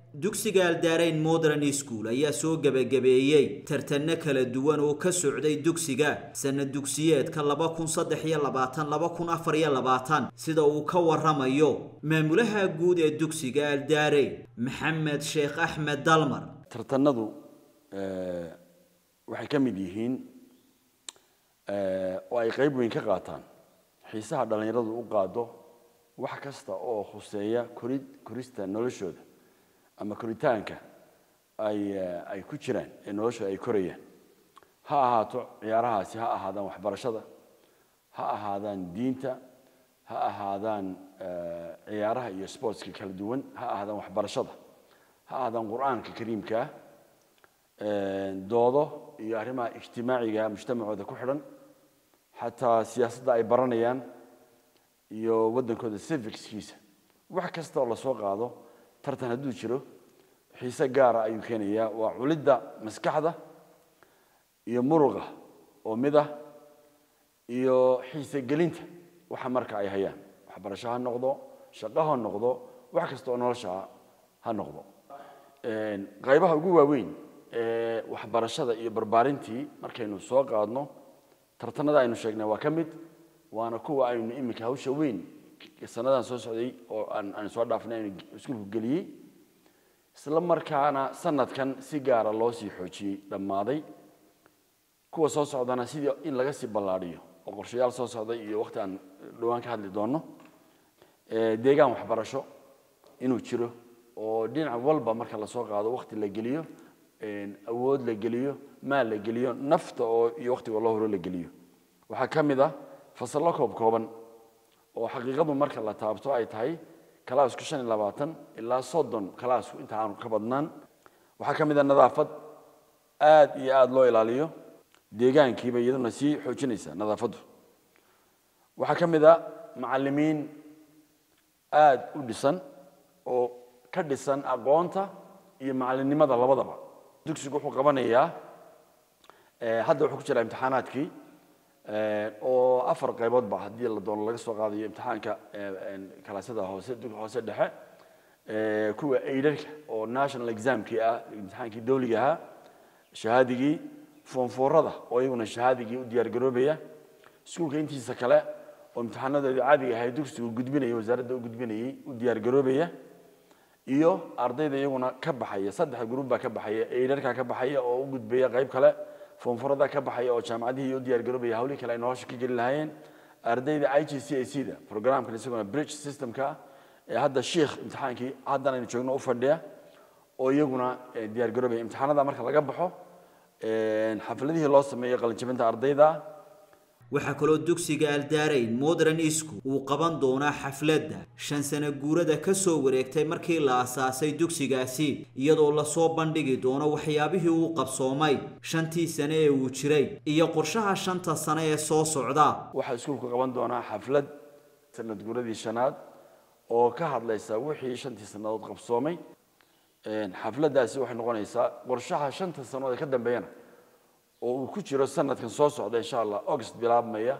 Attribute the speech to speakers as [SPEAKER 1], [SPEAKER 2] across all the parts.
[SPEAKER 1] dugsiga aldaarayn modern school ayaa soo gebagabeeyey tartanno kala duwan oo ka socday dugsiga sanad dugsiyeedka laba kun saddex iyo labaatan laba kun afar iyo labaatan sida uu ka waramayo maamulaha guud ee dugsiga aldaarayn maxamed sheekh axmed dalmar
[SPEAKER 2] tartanadu waxay ka mid yihiin oo ay qayb weyn ka qaataan xiisaha dhallinyaradu u qaado wax kasta oo khuseeya korid korista noloshooda ama koritaanka ay ay ku jiraan ee noloshooda ay korayaan ha ahaato ciyaarahaasi ha ahaadaan waxbarashada ha ahaadaan diinta ha ahaadaan ciyaaraha iyo sportska kala duwan ha ahaadaan waxbarashada ha ahaadaan qur-aanka kariimkaa doodo iyo arrimaha ijtimaaciga mujtamacooda ku xidhan xataa siyaasadda ay baranayaan iyo waddankooda civicskiisa wax kasta oo lasoo qaado tartan hadduu jiro xiise gaara ayuu keenayaa waa culidda maskaxda iyo muruqa oo mid ah iyo xiise gelinta waxa marka ay hayaan waxbarasho ha noqdo shaqo ha noqdo wax kasta oo nolosha ha noqdo qaybaha ugu waaweyn ee waxbarashada iyo barbaarintii markaynu soo qaadno tartanada aynu sheegnay waa ka mid waana kuwa aynu iminka hawsha weyn sanadan soo socday oo aan soo dhaafnay aynu iskuulku geliyey isla markaana sanadkan si gaara loo sii xoojiyey dhammaaday kuwa soo socdana sidii in laga sii ballaadhiyo oo qorshayaal soo socday iyo waqti aan dhowaan ka hadli doonno deegaan waxbarasho inuu jiro oo dhinac walba marka lasoo qaado waqti la geliyo awood la geliyo maal la geliyo nafta oo iyo waqtiga loo horo la geliyo waxaa ka mid ah fasallo koob kooban oo xaqiiqadu marka la taabto ay tahay kalaasku shan iyo labaatan ilaa soddon kalaasku inta aanu ka badnaan waxaa ka mid ah nadaafad aad iyo aada loo ilaaliyo deegaankiiba iyaduna sii xoojinaysa nadaafaddu waxaa ka mid ah macallimiin aada u dhisan oo ka dhisan aqoonta iyo macallinnimada labadaba dugsigu wuxuu qabanayaa hadda wuxuu ku jiraa imtixaanaadkii oo afar qayboodba haddii la doono laga soo qaadayo imtixaanka kalaasyada hoose hoose dhexe kuwa aidarka oo national examkii ah imtixaankii dawliga ahaa shahaadigii foonfoorada oo iyaguna shahaadigii u diyaargaroobaya iskuulka intiisa kale oo imtixaanadoodii caadiga ahay dugsigu gudbinaya wasaaradda u gudbinayay u diyaargaroobaya iyo ardayda iyaguna ka baxaya saddex gruub baa ka baxaya aidarka ka baxaya oo u gudbaya qayb kale foonforada ka baxaya oo jaamacadihii u diyaargaroobaya hawlihii kale ay nolosha ka geli lahaayeen ardayda i g c a c da programkan isaguna bridge systemka ee hadda shiikh imtixaankii haddan aynu joogno u fadhiya oo iyaguna diyaargaroobaya imtixaanada marka laga baxo xafladihii loo sameeyo qalinjabinta ardayda
[SPEAKER 1] waxaa kaloo dugsiga aldaarayn modern school uu qaban doonaa xafladda shan sano guurada ka soo wareegtay markii la asaasay dugsigaasi iyadoo lasoo bandhigi doono waxyaabihii uu qabsoomay shantii sane ee uu jiray iyo qorshaha shanta sane ee soo socda
[SPEAKER 2] waxaa iskuulku qaban doonaa xaflad sanad guuradii shanaad oo ka hadlaysa wixii shantii sannadood qabsoomay xafladdaasi waxay noqonaysaa qorshaha shanta sannadood ee ka dambeeyana oo uu ku jiro sanadkan soo socda insha allah august bilaabmaya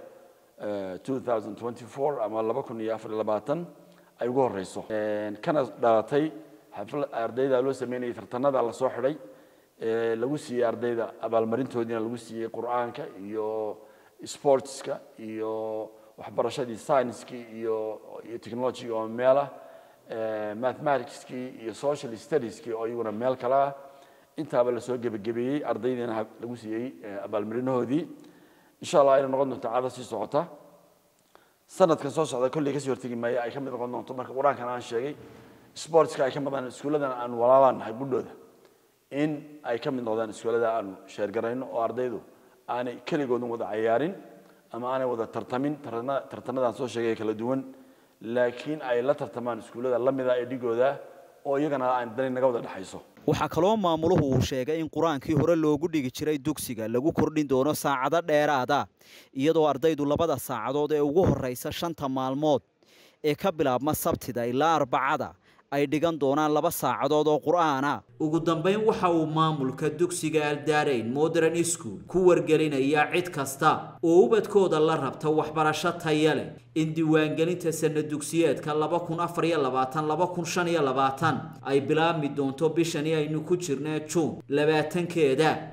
[SPEAKER 2] ama laba kun iyo afar iyo labaatan ay ugu horeyso kana dhalatay xaflad ardayda loo sameynayay tartanada lasoo xidhay lagu siiyey ardayda abaalmarintoodiina lagu siiyey qur-aanka iyo sportska iyo waxbarashadii scienckii iyo iyo technologyga oo meel ah mathematicskii iyo social studieski oo iyaguna meel kale ah intaaba lasoo gebagabeeyey ardaydiina lagu siiyey abaalmarinahoodii insha allah ayna noqon doonto caado sii socota sanadkan soo socda kolley kasii hortegi maayo ay ka mid noqon doonto marka qur-aankan aan sheegay sportska ay ka mid iskuulladan aan walaalaan nahay budhooda in ay ka mid noqdaan iskuullada aanu sheergarayno oo ardaydu aanay keligoodun wada cayaarin ama aanay wada tartamin tartanadan soo sheegay kala duwan laakiin ay la tartamaan iskuullada la mida ee dhigooda oo iyagana aan dani naga wada dhexayso
[SPEAKER 1] waxaa kaloo maamuluhu uu sheegay in qur-aankii hore loogu dhigi jiray dugsiga lagu kordhin doono saacado dheeraada iyadoo ardaydu labada saacadood ee ugu horeysa shanta maalmood ee ka bilaabma sabtida ilaa arbacada ay dhigan doonaan laba saacadood oo qur'aana ugu dambayn waxa uu maamulka dugsiga aldaarayn modern school ku wargelinayaa cid kasta oo ubadkooda la rabta waxbarasho taya leh in diiwaangelinta sana dugsiyeedka laba kun afar iyo labaatan laba kun shan iyo labaatan ay bilaabmi doonto bishani aynu ku jirnee juun labaatankeeda